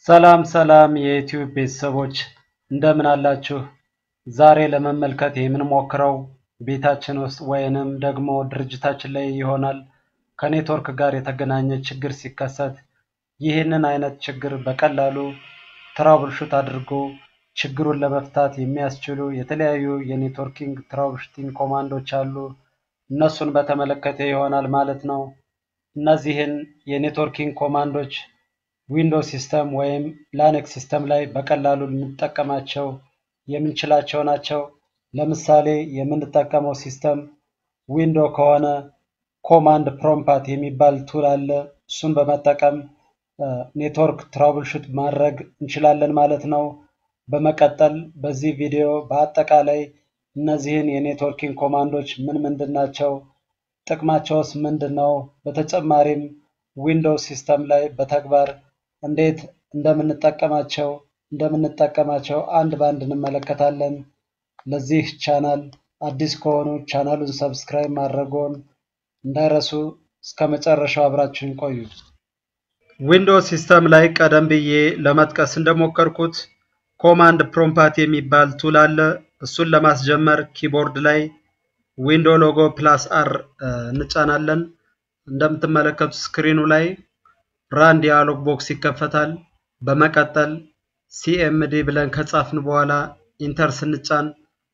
ሰላም ሰላም የዩቲዩብ ቤተሰቦች እንደምን አላችሁ? ዛሬ ለመመልከት የምንሞክረው ቤታችን ውስጥ ወይንም ደግሞ ድርጅታችን ላይ ይሆናል ከኔትወርክ ጋር የተገናኘ ችግር ሲከሰት ይህንን አይነት ችግር በቀላሉ ትራብልሹት አድርጎ ችግሩን ለመፍታት የሚያስችሉ የተለያዩ የኔትወርኪንግ ትራብልሹቲንግ ኮማንዶች አሉ። እነሱን በተመለከተ ይሆናል ማለት ነው። እነዚህን የኔትወርኪንግ ኮማንዶች ዊንዶውስ ሲስተም ወይም ላነክስ ሲስተም ላይ በቀላሉ ልንጠቀማቸው የምንችላቸው ናቸው። ለምሳሌ የምንጠቀመው ሲስተም ዊንዶ ከሆነ ኮማንድ ፕሮምፓት የሚባል ቱል አለ። እሱን በመጠቀም ኔትወርክ ትራብልሹት ማድረግ እንችላለን ማለት ነው። በመቀጠል በዚህ ቪዲዮ በአጠቃላይ እነዚህን የኔትወርኪንግ ኮማንዶች ምን ምንድን ናቸው፣ ጥቅማቸውስ ምንድን ነው፣ በተጨማሪም ዊንዶውስ ሲስተም ላይ በተግባር እንዴት እንደምንጠቀማቸው እንደምንጠቀማቸው አንድ በአንድ እንመለከታለን። ለዚህ ቻናል አዲስ ከሆኑ ቻናሉን ሰብስክራይብ ማድረግዎን እንዳይረሱ። እስከ መጨረሻው አብራችሁን ቆዩ። ዊንዶውስ ሲስተም ላይ ቀደም ብዬ ለመጥቀስ እንደሞከርኩት ኮማንድ ፕሮምፓት የሚባል ቱል አለ። እሱን ለማስጀመር ኪቦርድ ላይ ዊንዶ ሎጎ ፕላስ አር እንጫናለን። እንደምትመለከቱት ስክሪኑ ላይ ራን ዲያሎግ ቦክስ ይከፈታል። በመቀጠል ሲኤምዲ ብለን ከጻፍን በኋላ ኢንተር ስንጫን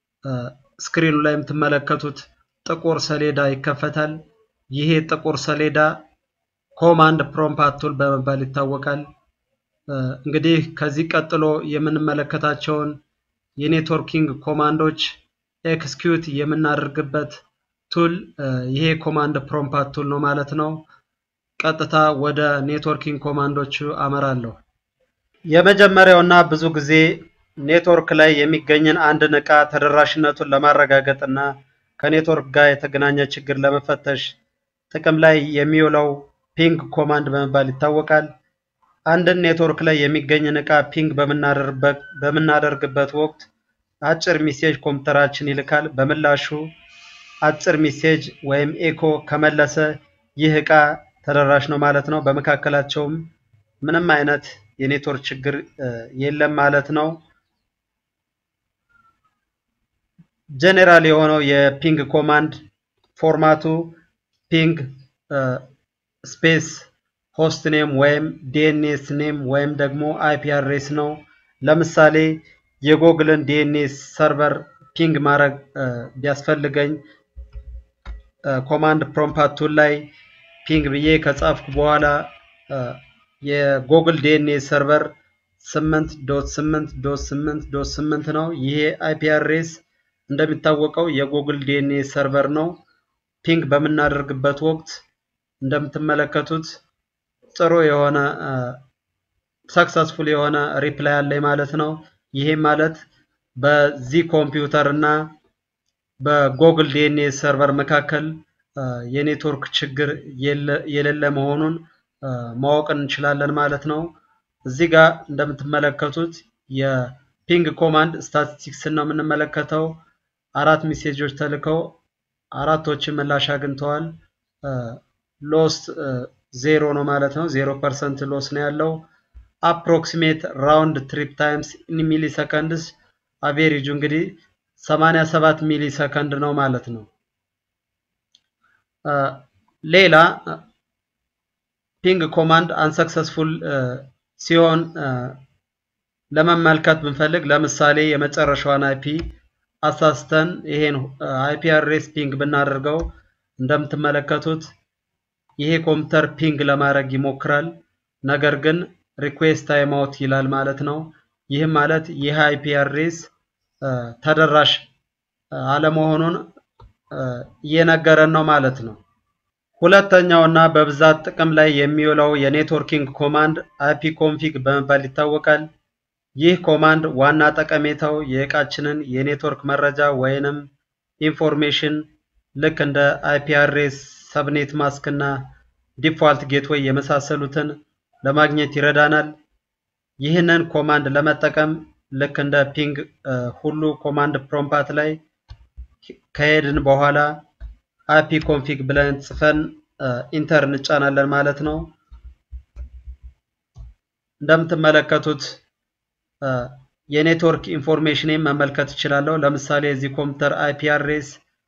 ስክሪኑ ላይ የምትመለከቱት ጥቁር ሰሌዳ ይከፈታል። ይሄ ጥቁር ሰሌዳ ኮማንድ ፕሮምፓት ቱል በመባል ይታወቃል። እንግዲህ ከዚህ ቀጥሎ የምንመለከታቸውን የኔትወርኪንግ ኮማንዶች ኤክስኪዩት የምናደርግበት ቱል ይሄ ኮማንድ ፕሮምፓት ቱል ነው ማለት ነው። ቀጥታ ወደ ኔትወርኪንግ ኮማንዶቹ አመራለሁ። የመጀመሪያው እና ብዙ ጊዜ ኔትወርክ ላይ የሚገኝን አንድን ዕቃ ተደራሽነቱን ለማረጋገጥ እና ከኔትወርክ ጋር የተገናኘ ችግር ለመፈተሽ ጥቅም ላይ የሚውለው ፒንግ ኮማንድ በመባል ይታወቃል። አንድን ኔትወርክ ላይ የሚገኝን ዕቃ ፒንግ በምናደርግበት ወቅት አጭር ሚሴጅ ኮምፒውተራችን ይልካል። በምላሹ አጭር ሚሴጅ ወይም ኤኮ ከመለሰ ይህ ዕቃ ተደራሽ ነው ማለት ነው። በመካከላቸውም ምንም አይነት የኔትወርክ ችግር የለም ማለት ነው። ጄኔራል የሆነው የፒንግ ኮማንድ ፎርማቱ ፒንግ ስፔስ ሆስት ኔም ወይም ዲኤንኤስ ኔም ወይም ደግሞ አይፒ አድሬስ ነው። ለምሳሌ የጎግልን ዲኤንኤስ ሰርቨር ፒንግ ማድረግ ቢያስፈልገኝ ኮማንድ ፕሮምፓት ቱል ላይ ፒንግ ብዬ ከጻፍኩ በኋላ የጎግል ዲኤንኤስ ሰርቨር 8 ዶት 8 ዶት 8 ዶት 8 ነው። ይሄ አይፒ አድሬስ እንደሚታወቀው የጎግል ዲኤንኤስ ሰርቨር ነው። ፒንግ በምናደርግበት ወቅት እንደምትመለከቱት ጥሩ የሆነ ሰክሰስፉል የሆነ ሪፕላይ አለኝ ማለት ነው። ይሄ ማለት በዚህ ኮምፒውተር እና በጎግል ዲኤንኤስ ሰርቨር መካከል የኔትወርክ ችግር የሌለ መሆኑን ማወቅ እንችላለን ማለት ነው። እዚህ ጋር እንደምትመለከቱት የፒንግ ኮማንድ ስታቲስቲክስን ነው የምንመለከተው። አራት ሜሴጆች ተልከው አራቶችን ምላሽ አግኝተዋል። ሎስት ዜሮ ነው ማለት ነው። ዜሮ ፐርሰንት ሎስ ነው ያለው። አፕሮክሲሜት ራውንድ ትሪፕ ታይምስ ኢን ሚሊ ሰከንድስ አቬሬጁ እንግዲህ 87 ሚሊ ሰከንድ ነው ማለት ነው። ሌላ ፒንግ ኮማንድ አንሰክሰስፉል ሲሆን ለመመልከት ብንፈልግ ለምሳሌ የመጨረሻዋን አይፒ አሳስተን ይሄን አይፒ አድሬስ ፒንግ ብናደርገው እንደምትመለከቱት ይሄ ኮምፒውተር ፒንግ ለማድረግ ይሞክራል። ነገር ግን ሪኩዌስት ታይም አውት ይላል ማለት ነው። ይህም ማለት ይህ አይፒ አድሬስ ተደራሽ አለመሆኑን እየነገረን ነው ማለት ነው። ሁለተኛው እና በብዛት ጥቅም ላይ የሚውለው የኔትወርኪንግ ኮማንድ አይፒ ኮንፊግ በመባል ይታወቃል። ይህ ኮማንድ ዋና ጠቀሜታው የዕቃችንን የኔትወርክ መረጃ ወይንም ኢንፎርሜሽን ልክ እንደ አይፒ አድሬስ፣ ሰብኔት ማስክ እና ዲፋልት ጌትዌይ የመሳሰሉትን ለማግኘት ይረዳናል። ይህንን ኮማንድ ለመጠቀም ልክ እንደ ፒንግ ሁሉ ኮማንድ ፕሮምፓት ላይ ከሄድን በኋላ አይፒ ኮንፊግ ብለን ጽፈን ኢንተር እንጫናለን ማለት ነው። እንደምትመለከቱት የኔትወርክ ኢንፎርሜሽንን መመልከት እችላለሁ። ለምሳሌ የዚህ ኮምፒውተር አይፒ አድሬስ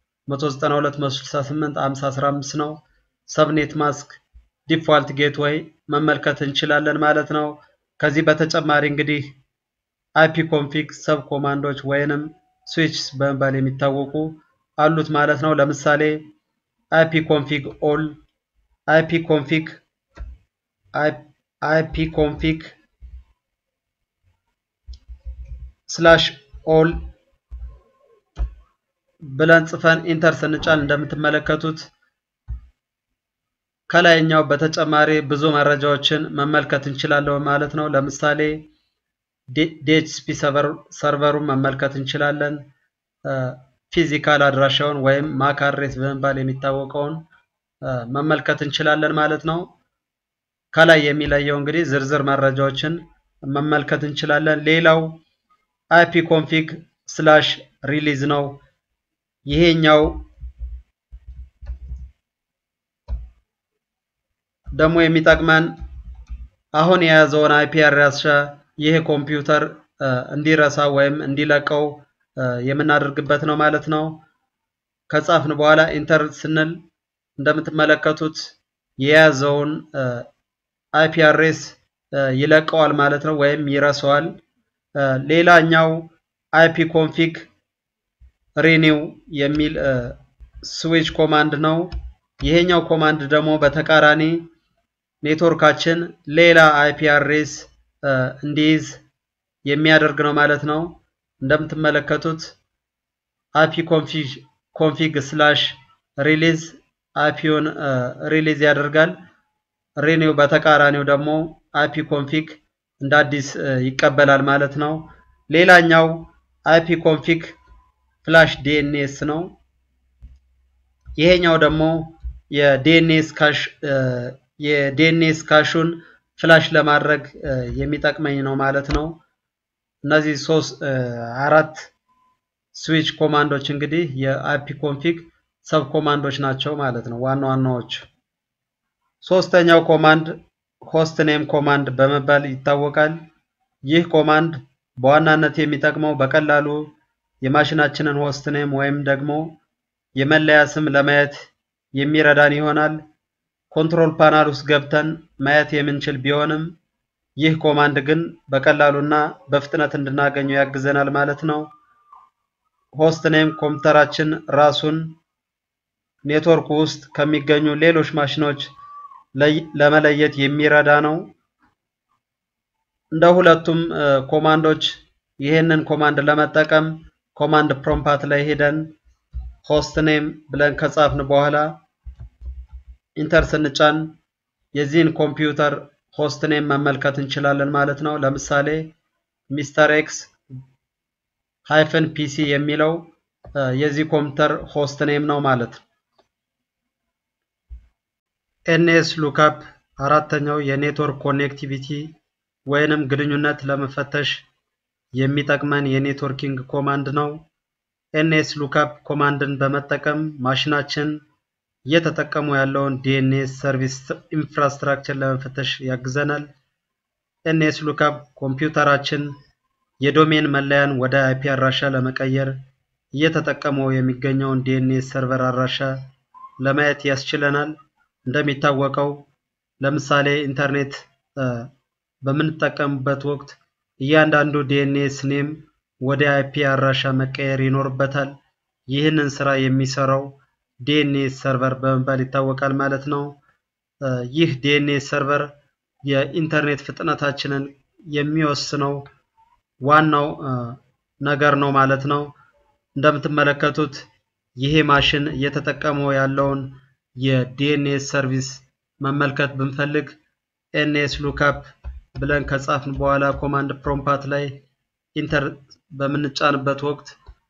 192.168.5015 ነው። ሰብኔት ማስክ ዲፋልት ጌትዌይ መመልከት እንችላለን ማለት ነው። ከዚህ በተጨማሪ እንግዲህ አይፒ ኮንፊግ ሰብ ኮማንዶች ወይንም ስዊችስ በመባል የሚታወቁ አሉት ማለት ነው። ለምሳሌ አይፒ ኮንፊግ ኦል፣ አይፒ ኮንፊግ አይፒ ኮንፊግ ስላሽ ኦል ብለን ጽፈን ኢንተር ስንጫን እንደምትመለከቱት ከላይኛው በተጨማሪ ብዙ መረጃዎችን መመልከት እንችላለን ማለት ነው። ለምሳሌ ዲኤችሲፒ ሰርቨሩን መመልከት እንችላለን። ፊዚካል አድራሻውን ወይም ማክ አድሬስ በመባል የሚታወቀውን መመልከት እንችላለን ማለት ነው። ከላይ የሚለየው እንግዲህ ዝርዝር መረጃዎችን መመልከት እንችላለን። ሌላው አይፒ ኮንፊግ ስላሽ ሪሊዝ ነው። ይሄኛው ደግሞ የሚጠቅመን አሁን የያዘውን አይፒ አድራሻ ይህ ኮምፒውተር እንዲረሳ ወይም እንዲለቀው የምናደርግበት ነው ማለት ነው። ከጻፍን በኋላ ኢንተር ስንል እንደምትመለከቱት የያዘውን አይፒ አድሬስ ይለቀዋል ማለት ነው ወይም ይረሳዋል። ሌላኛው አይፒ ኮንፊግ ሪኒው የሚል ስዊች ኮማንድ ነው። ይሄኛው ኮማንድ ደግሞ በተቃራኒ ኔትወርካችን ሌላ አይፒ አድሬስ እንዲይዝ የሚያደርግ ነው ማለት ነው። እንደምትመለከቱት አይፒ ኮንፊግ ስላሽ ሪሊዝ አይፒውን ሪሊዝ ያደርጋል። ሪኒው በተቃራኒው ደግሞ አይፒ ኮንፊግ እንደ አዲስ ይቀበላል ማለት ነው። ሌላኛው አይፒ ኮንፊግ ፍላሽ ዲኤንኤስ ነው። ይሄኛው ደግሞ የዲኤንኤስ ካሽ የዲኤንኤስ ካሹን ፍላሽ ለማድረግ የሚጠቅመኝ ነው ማለት ነው። እነዚህ ሶስት አራት ስዊች ኮማንዶች እንግዲህ የአይፒ ኮንፊግ ሰብ ኮማንዶች ናቸው ማለት ነው ዋና ዋናዎቹ። ሶስተኛው ኮማንድ ሆስት ኔም ኮማንድ በመባል ይታወቃል። ይህ ኮማንድ በዋናነት የሚጠቅመው በቀላሉ የማሽናችንን ሆስት ኔም ወይም ደግሞ የመለያ ስም ለማየት የሚረዳን ይሆናል። ኮንትሮል ፓናል ውስጥ ገብተን ማየት የምንችል ቢሆንም ይህ ኮማንድ ግን በቀላሉና በፍጥነት እንድናገኘው ያግዘናል ማለት ነው። ሆስት ኔም ኮምፒውተራችን ራሱን ኔትወርክ ውስጥ ከሚገኙ ሌሎች ማሽኖች ለመለየት የሚረዳ ነው። እንደ ሁለቱም ኮማንዶች ይህንን ኮማንድ ለመጠቀም ኮማንድ ፕሮምፓት ላይ ሄደን ሆስት ኔም ብለን ከጻፍን በኋላ ኢንተር ስንጫን የዚህን ኮምፒውተር ሆስት ኔም መመልከት እንችላለን ማለት ነው። ለምሳሌ ሚስተር ኤክስ ሃይፈን ፒሲ የሚለው የዚህ ኮምፒውተር ሆስት ኔም ነው ማለት ነው። ኤንኤስ ሉካፕ አራተኛው የኔትወርክ ኮኔክቲቪቲ ወይንም ግንኙነት ለመፈተሽ የሚጠቅመን የኔትወርኪንግ ኮማንድ ነው። ኤንኤስ ሉካፕ ኮማንድን በመጠቀም ማሽናችን እየተጠቀሙ ያለውን ዲኤንኤስ ሰርቪስ ኢንፍራስትራክቸር ለመፈተሽ ያግዘናል። ኤንኤስ ሉካፕ ኮምፒውተራችን የዶሜን መለያን ወደ አይፒ አድራሻ ለመቀየር እየተጠቀመው የሚገኘውን ዲኤንኤስ ሰርቨር አድራሻ ለማየት ያስችለናል። እንደሚታወቀው ለምሳሌ ኢንተርኔት በምንጠቀምበት ወቅት እያንዳንዱ ዲኤንኤስ ኔም ወደ አይፒ አድራሻ መቀየር ይኖርበታል። ይህንን ስራ የሚሰራው ዲኤንኤስ ሰርቨር በመባል ይታወቃል ማለት ነው። ይህ ዲኤንኤስ ሰርቨር የኢንተርኔት ፍጥነታችንን የሚወስነው ዋናው ነገር ነው ማለት ነው። እንደምትመለከቱት ይሄ ማሽን እየተጠቀመው ያለውን የዲኤንኤስ ሰርቪስ መመልከት ብንፈልግ ኤንኤስ ሉካፕ ብለን ከጻፍን በኋላ ኮማንድ ፕሮምፓት ላይ ኢንተር በምንጫንበት ወቅት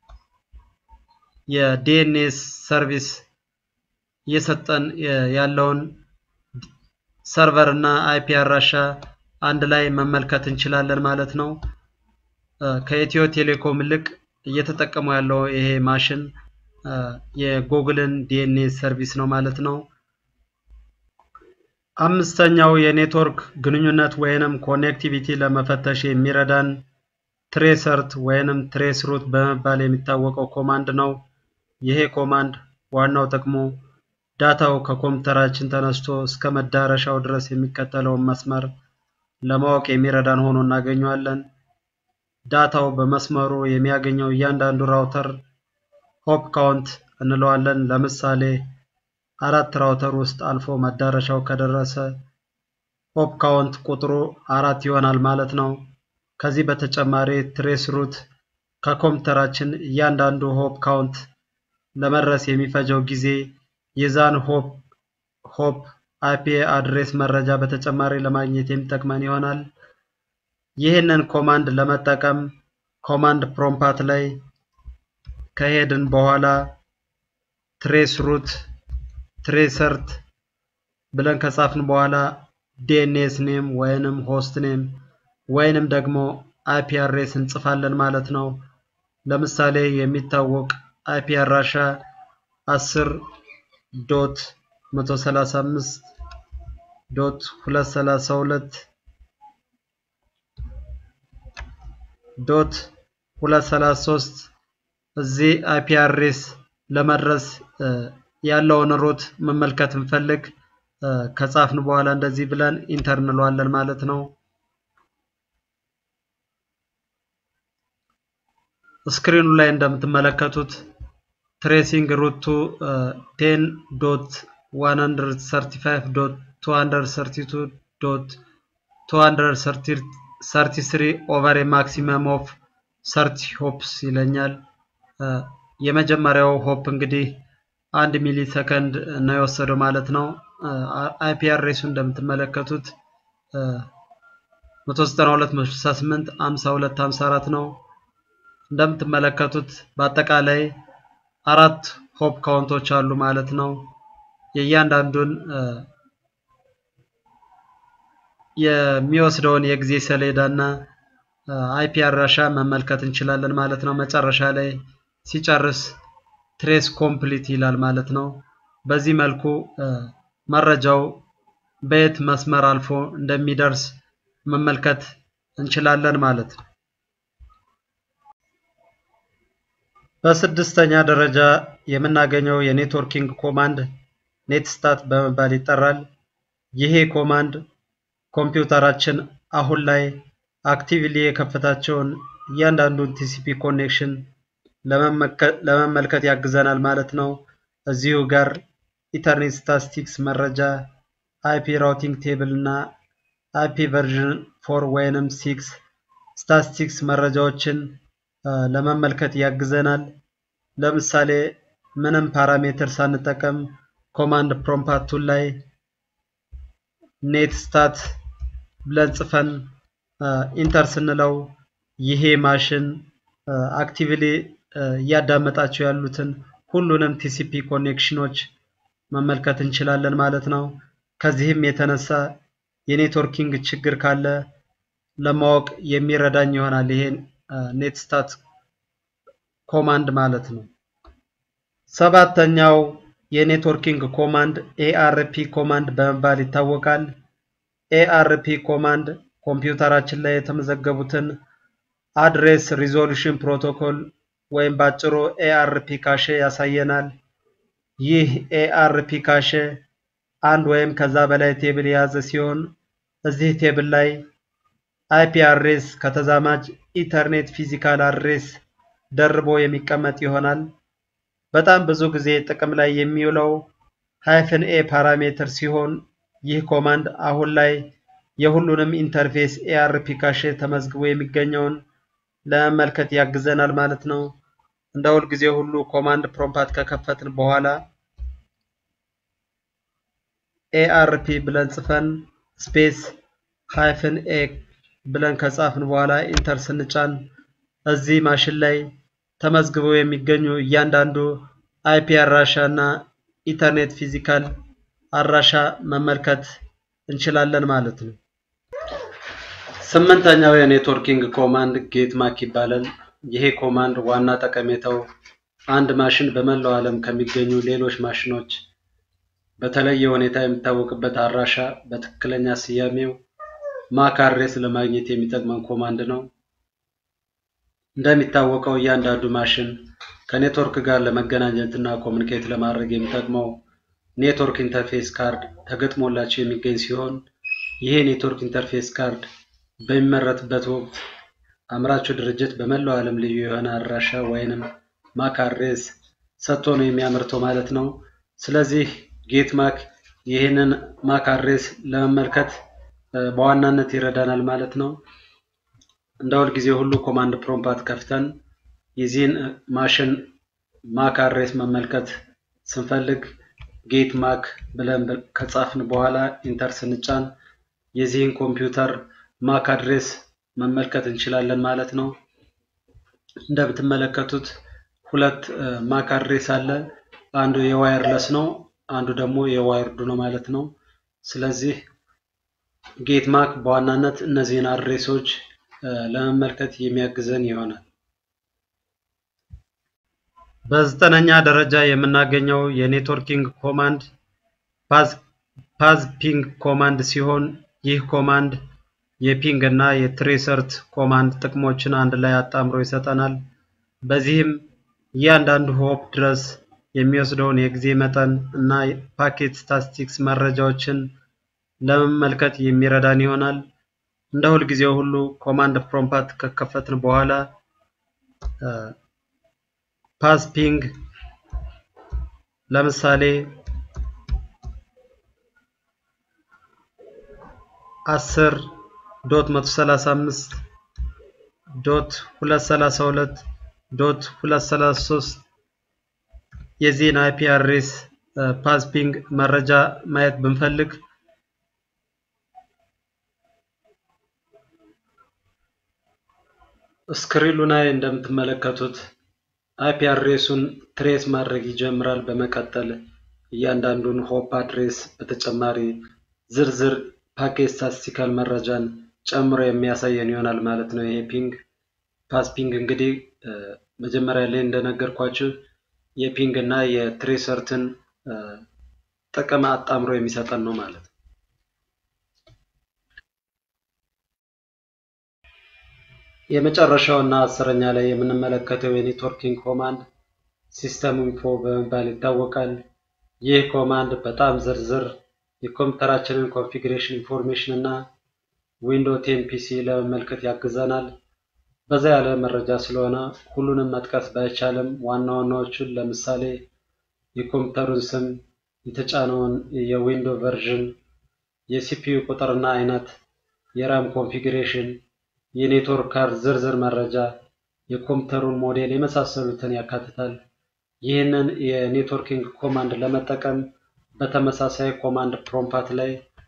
የዲኤንኤስ ሰርቪስ እየሰጠን ያለውን ሰርቨር እና አይፒ አድራሻ አንድ ላይ መመልከት እንችላለን ማለት ነው። ከኢትዮ ቴሌኮም ይልቅ እየተጠቀሙ ያለው ይሄ ማሽን የጎግልን ዲኤንኤስ ሰርቪስ ነው ማለት ነው። አምስተኛው የኔትወርክ ግንኙነት ወይንም ኮኔክቲቪቲ ለመፈተሽ የሚረዳን ትሬሰርት ወይንም ትሬስ ሩት በመባል የሚታወቀው ኮማንድ ነው። ይሄ ኮማንድ ዋናው ጥቅሙ ዳታው ከኮምፒውተራችን ተነስቶ እስከ መዳረሻው ድረስ የሚከተለውን መስመር ለማወቅ የሚረዳን ሆኖ እናገኘዋለን። ዳታው በመስመሩ የሚያገኘው እያንዳንዱ ራውተር ሆፕ ካውንት እንለዋለን። ለምሳሌ አራት ራውተር ውስጥ አልፎ መዳረሻው ከደረሰ ሆፕ ካውንት ቁጥሩ አራት ይሆናል ማለት ነው። ከዚህ በተጨማሪ ትሬስ ሩት ከኮምፒውተራችን እያንዳንዱ ሆፕ ካውንት ለመድረስ የሚፈጀው ጊዜ የዛን ሆፕ ሆፕ አይፒ አድሬስ መረጃ በተጨማሪ ለማግኘት የሚጠቅመን ይሆናል። ይህንን ኮማንድ ለመጠቀም ኮማንድ ፕሮምፓት ላይ ከሄድን በኋላ ትሬስ ሩት ትሬሰርት ብለን ከጻፍን በኋላ ዲኤንኤስ ኔም ወይንም ሆስት ኔም ወይንም ደግሞ አይፒ አድሬስ እንጽፋለን ማለት ነው። ለምሳሌ የሚታወቅ አይፒ አድራሻ 10 ዶት 135 ዶት 232 ዶት 233 እዚህ አይፒ አድሬስ ለመድረስ ያለውን ሩት መመልከት እንፈልግ ከጻፍን በኋላ እንደዚህ ብለን ኢንተር እንለዋለን ማለት ነው። ስክሪኑ ላይ እንደምትመለከቱት ትሬሲንግ ሩት ቱ 10 ዶት 135 ዶት 232 ዶት 233 ኦቨር ማክሲመም ኦፍ 30 ሆፕስ ይለኛል። የመጀመሪያው ሆፕ እንግዲህ አንድ ሚሊ ሰከንድ ነው የወሰደው ማለት ነው። አይፒ አድሬሱ እንደምትመለከቱት 192.168 52 54 ነው። እንደምትመለከቱት በአጠቃላይ አራት ሆፕ ካውንቶች አሉ ማለት ነው። የእያንዳንዱን የሚወስደውን የጊዜ ሰሌዳ እና አይፒ አድራሻ መመልከት እንችላለን ማለት ነው። መጨረሻ ላይ ሲጨርስ ትሬስ ኮምፕሊት ይላል ማለት ነው። በዚህ መልኩ መረጃው በየት መስመር አልፎ እንደሚደርስ መመልከት እንችላለን ማለት ነው። በስድስተኛ ደረጃ የምናገኘው የኔትወርኪንግ ኮማንድ ኔትስታት በመባል ይጠራል። ይሄ ኮማንድ ኮምፒውተራችን አሁን ላይ አክቲቭሊ የከፈታቸውን እያንዳንዱን ቲሲፒ ኮኔክሽን ለመመልከት ያግዘናል ማለት ነው። እዚሁ ጋር ኢተርኔት ስታቲስቲክስ መረጃ፣ አይፒ ራውቲንግ ቴብል እና አይፒ ቨርዥን ፎር ወይንም ሲክስ ስታቲስቲክስ መረጃዎችን ለመመልከት ያግዘናል። ለምሳሌ ምንም ፓራሜትር ሳንጠቀም ኮማንድ ፕሮምፓት ቱል ላይ ኔት ስታት ብለን ጽፈን ኢንተር ስንለው ይሄ ማሽን አክቲቭሊ እያዳመጣቸው ያሉትን ሁሉንም ቲሲፒ ኮኔክሽኖች መመልከት እንችላለን ማለት ነው። ከዚህም የተነሳ የኔትወርኪንግ ችግር ካለ ለማወቅ የሚረዳኝ ይሆናል ይሄ ኔትስታት ኮማንድ ማለት ነው። ሰባተኛው የኔትወርኪንግ ኮማንድ ኤአርፒ ኮማንድ በመባል ይታወቃል። ኤአርፒ ኮማንድ ኮምፒውተራችን ላይ የተመዘገቡትን አድሬስ ሪዞሉሽን ፕሮቶኮል ወይም ባጭሩ ኤአርፒ ካሼ ያሳየናል። ይህ ኤአርፒ ካሼ አንድ ወይም ከዛ በላይ ቴብል የያዘ ሲሆን እዚህ ቴብል ላይ አይፒ አድሬስ ከተዛማጅ ኢተርኔት ፊዚካል አድሬስ ደርቦ የሚቀመጥ ይሆናል። በጣም ብዙ ጊዜ ጥቅም ላይ የሚውለው ሃይፍን ኤ ፓራሜትር ሲሆን ይህ ኮማንድ አሁን ላይ የሁሉንም ኢንተርፌስ ኤአርፒ ካሼ ተመዝግቦ የሚገኘውን ለመመልከት ያግዘናል ማለት ነው። እንደ ሁል ጊዜ ሁሉ ኮማንድ ፕሮምፓት ከከፈትን በኋላ ኤአርፒ ብለን ጽፈን ስፔስ ሃይፍን ኤ ብለን ከጻፍን በኋላ ኢንተር ስንጫን እዚህ ማሽን ላይ ተመዝግበው የሚገኙ እያንዳንዱ አይፒ አድራሻ እና ኢተርኔት ፊዚካል አድራሻ መመልከት እንችላለን ማለት ነው። ስምንተኛው የኔትወርኪንግ ኮማንድ ጌት ማክ ይባላል። ይሄ ኮማንድ ዋና ጠቀሜታው አንድ ማሽን በመላው ዓለም ከሚገኙ ሌሎች ማሽኖች በተለየ ሁኔታ የሚታወቅበት አድራሻ በትክክለኛ ስያሜው ማክ አድሬስ ለማግኘት የሚጠቅመን ኮማንድ ነው። እንደሚታወቀው እያንዳንዱ ማሽን ከኔትወርክ ጋር ለመገናኘት እና ኮሚኒኬት ለማድረግ የሚጠቅመው ኔትወርክ ኢንተርፌስ ካርድ ተገጥሞላቸው የሚገኝ ሲሆን ይሄ ኔትወርክ ኢንተርፌስ ካርድ በሚመረትበት ወቅት አምራቹ ድርጅት በመላው ዓለም ልዩ የሆነ አድራሻ ወይንም ማክ አድሬስ ሰጥቶ ነው የሚያመርተው ማለት ነው። ስለዚህ ጌት ማክ ይህንን ማክ አድሬስ ለመመልከት በዋናነት ይረዳናል ማለት ነው። እንደ ሁል ጊዜ ሁሉ ኮማንድ ፕሮምፓት ከፍተን የዚህን ማሽን ማክ አድሬስ መመልከት ስንፈልግ ጌት ማክ ብለን ከጻፍን በኋላ ኢንተር ስንጫን የዚህን ኮምፒውተር ማክ አድሬስ መመልከት እንችላለን ማለት ነው። እንደምትመለከቱት ሁለት ማክ አድሬስ አለ። አንዱ የዋየርለስ ነው፣ አንዱ ደግሞ የዋይርዱ ነው ማለት ነው። ስለዚህ ጌት ማክ በዋናነት እነዚህን አድሬሶች ለመመልከት የሚያግዘን ይሆናል። በዘጠነኛ ደረጃ የምናገኘው የኔትወርኪንግ ኮማንድ ፓዝ ፒንግ ኮማንድ ሲሆን ይህ ኮማንድ የፒንግ እና የትሬሰርት ኮማንድ ጥቅሞችን አንድ ላይ አጣምሮ ይሰጠናል። በዚህም እያንዳንዱ ሆፕ ድረስ የሚወስደውን የጊዜ መጠን እና ፓኬት ስታቲስቲክስ መረጃዎችን ለመመልከት የሚረዳን ይሆናል። እንደ ሁልጊዜው ሁሉ ኮማንድ ፕሮምፓት ከከፈትን በኋላ ፓዝ ፒንግ ለምሳሌ አስር ዶት መቶ ሰላሳ አምስት ዶት ሁለት ሰላሳ ሁለት ዶት ሁለት ሰላሳ ሶስት የዚህን አይፒ አድሬስ ፓዝ ፒንግ መረጃ ማየት ብንፈልግ ስክሪኑ ላይ እንደምትመለከቱት አይፒ አድሬሱን ትሬስ ማድረግ ይጀምራል። በመቀጠል እያንዳንዱን ሆፕ አድሬስ በተጨማሪ ዝርዝር ፓኬጅ ስታቲስቲካል መረጃን ጨምሮ የሚያሳየን ይሆናል ማለት ነው። ይሄ ፒንግ ፓዝ ፒንግ እንግዲህ መጀመሪያ ላይ እንደነገርኳችሁ የፒንግ እና የትሬሰርትን ጥቅም አጣምሮ የሚሰጠን ነው ማለት ነው። የመጨረሻው እና አስረኛ ላይ የምንመለከተው የኔትወርኪንግ ኮማንድ ሲስተም ኢንፎ በመባል ይታወቃል። ይህ ኮማንድ በጣም ዝርዝር የኮምፒውተራችንን ኮንፊግሬሽን ኢንፎርሜሽን እና ዊንዶ ቴን ፒሲ ለመመልከት ያግዘናል። በዛ ያለ መረጃ ስለሆነ ሁሉንም መጥቀስ ባይቻልም ዋና ዋናዎቹን ለምሳሌ የኮምፒውተሩን ስም፣ የተጫነውን የዊንዶ ቨርዥን፣ የሲፒዩ ቁጥርና አይነት፣ የራም ኮንፊግሬሽን፣ የኔትወርክ ካርድ ዝርዝር መረጃ፣ የኮምፒውተሩን ሞዴል የመሳሰሉትን ያካትታል። ይህንን የኔትወርኪንግ ኮማንድ ለመጠቀም በተመሳሳይ ኮማንድ ፕሮምፓት ላይ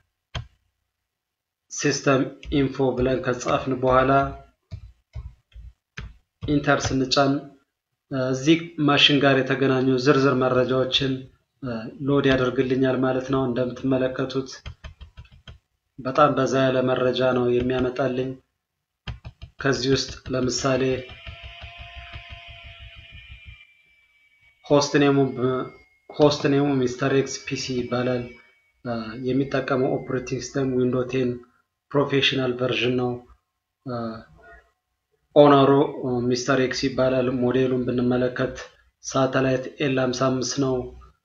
ሲስተም ኢንፎ ብለን ከጻፍን በኋላ ኢንተር ስንጫን እዚህ ማሽን ጋር የተገናኙ ዝርዝር መረጃዎችን ሎድ ያደርግልኛል ማለት ነው። እንደምትመለከቱት በጣም በዛ ያለ መረጃ ነው የሚያመጣልኝ። ከዚህ ውስጥ ለምሳሌ ሆስት ኔሙ ሚስተር ኤክስ ፒሲ ይባላል። የሚጠቀመው ኦፕሬቲንግ ሲስተም ዊንዶ ቴን ፕሮፌሽናል ቨርዥን ነው። ኦነሩ ሚስተር ኤክስ ይባላል። ሞዴሉን ብንመለከት ሳተላይት ኤል 55 ነው።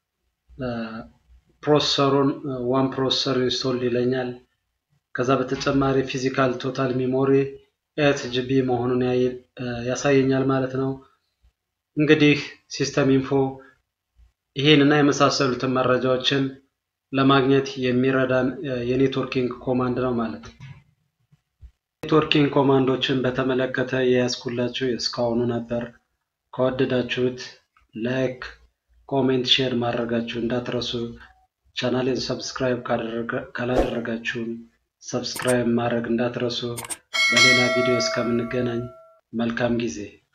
ፕሮሰሰሩን ዋን ፕሮሰሰር ኢንስቶል ይለኛል። ከዛ በተጨማሪ ፊዚካል ቶታል ሚሞሪ ኤት ጂቢ መሆኑን ያሳየኛል ማለት ነው። እንግዲህ ሲስተም ኢንፎ ይሄን እና የመሳሰሉትን መረጃዎችን ለማግኘት የሚረዳን የኔትወርኪንግ ኮማንድ ነው ማለት ነው። ኔትወርኪንግ ኮማንዶችን በተመለከተ የያዝኩላችሁ እስካሁኑ ነበር። ከወደዳችሁት ላይክ፣ ኮሜንት፣ ሼር ማድረጋችሁ እንዳትረሱ። ቻናሌን ሰብስክራይብ ካላደረጋችሁም ሰብስክራይብ ማድረግ እንዳትረሱ። በሌላ ቪዲዮ እስከምንገናኝ መልካም ጊዜ